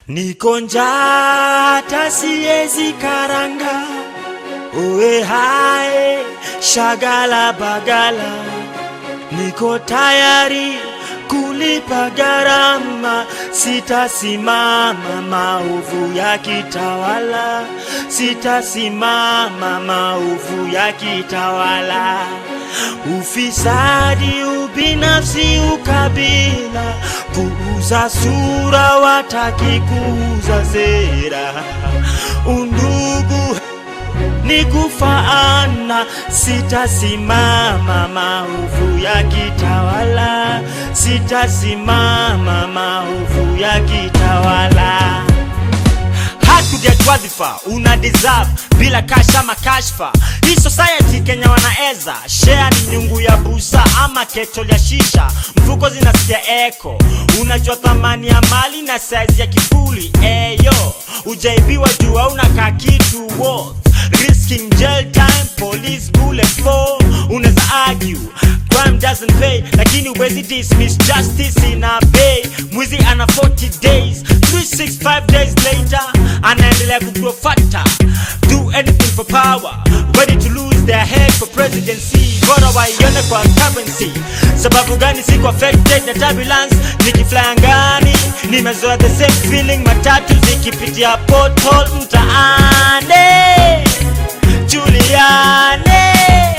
Niko njaa hata siezi karanga, uwe hae shagala bagala, niko tayari kulipa gharama, sitasimama maovu ya kitawala, sitasimama maovu ya kitawala, ufisadi, ubinafsi, ukabila, kuuza sura, wataki kuuza sera, undugu ni kufaana, sitasimama maovu ya kitawala, sitasimama maovu ya kitawala. Hard get wadhifa una deserve bila kasha ama kashfa. Hii society Kenya wanaeza share ni nyungu ya busa ama ketol ya shisha, mfuko zinasikia eko. Unajua thamani ya mali na size ya kifuli eyo, ujaibiwa juu hauna ka kitu worth risking jail time, police bullet for. Unaweza argue crime doesn't pay, lakini huwezi dismiss justice ina pay. Mwizi ana 40 days, 365 days later anaendelea kugrow fatter. Do anything for power, ready to lose their head for presidency. Bora waione kwa currency. Sababu gani siko affected na turbulence? Nikifly angani, nimezoea the same feeling, matatu zikipitia pothole mtaani. Juliane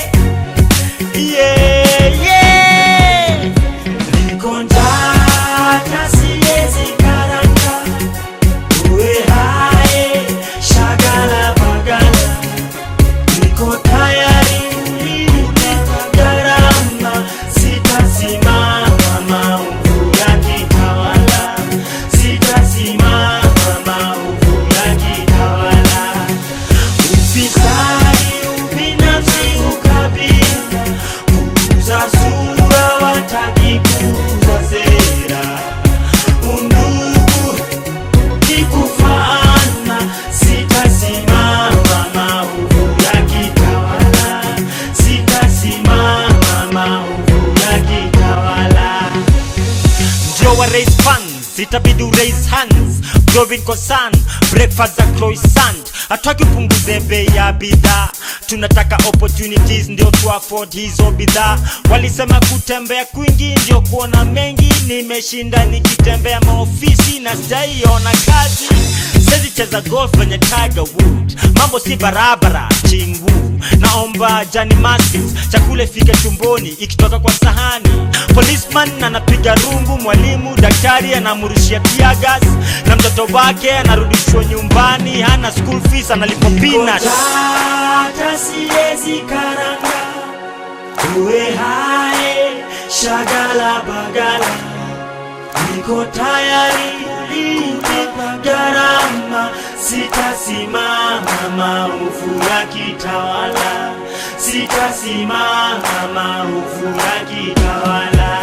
yeah, yeah. Niko njaa hata siezi karanga, uwe hae shagala bagala, niko tayari kulipa gharama, sitasimama maovu ya kitawala, sitasimama maovu ya kitawala ufisadi, ubinafsi, ukabila, kuuza sura, wataki kuuza sera, undugu ni kufaana, sitasimama maovu ya kitawala, sitasimama maovu ya kitawala ndio wa raise funds itabidi u raise hands growing concern breakfast za croissant hataki upunguze bei ya bidhaa tunataka opportunities ndio tu afford hizo bidhaa walisema kutembea kwingi ndio kuona mengi nimeshinda nikitembea maofisi na sijaiona kazi sezi cheza golf kwenye Tiger Wood mambo si barabara chingu naomba Jani Maskins chakula ifike tumboni ikitoka kwa sahani policeman anapiga rungu mwalimu daktari anamurushia tear gas na mtoto wake anarudishwa nyumbani hana school fees analipo peanuts hata siezi karanga uwe hae shagala bagala niko tayari kulipa gharama, sitasimama maovu ya kitawala, sitasimama maovu ya kitawala,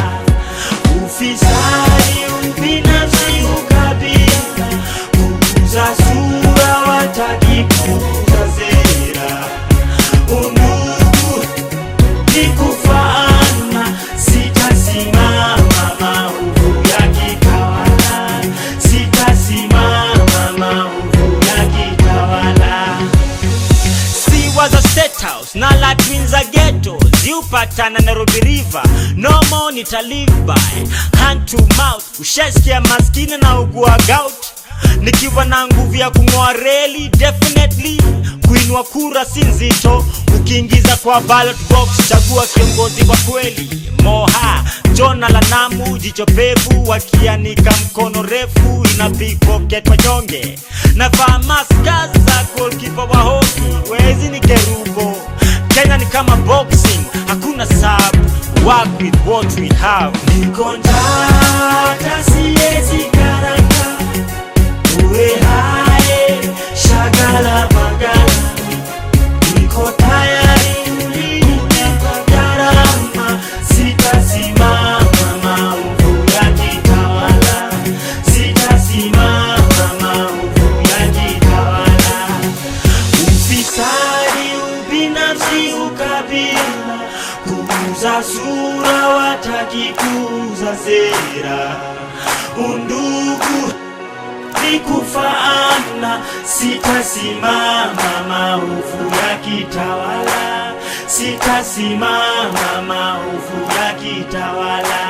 ufisadi, ubinafsi, ukabila, kuuza sura, wataki kuuza sera, undugu ni kufaana, sitasimama maovu ya kitawala, sitasimama maovu ya kitawala. Si was a state house na la twins a ghetto ziupatana Nairobi River no more nita live by hand to mouth ushasikia maskini na ugua gout nikiwa na nguvu ya kung'oa reli definitely kuinua kura si nzito ukiingiza kwa ballot box chagua kiongozi wa kweli moha jona la namu jicho pevu wakianika mkono refu ina pickpocket wanyonge navaa maska za golkipa wa hoki wezi ni kerubo kenya ni kama boxing hakuna sub work with what we have niko njaa hata siezi karanga uwe hae shagala bagala niko tayari kulipa gharama, sitasimama maovu ya kitawala, sitasimama maovu ya kitawala, ufisadi, ubinafsi, ukabila, kuuza sura, wataki kuuza sera, undugu sitaki kufaana, sitasimama maovu ya kitawala, sitasimama maovu ya kitawala.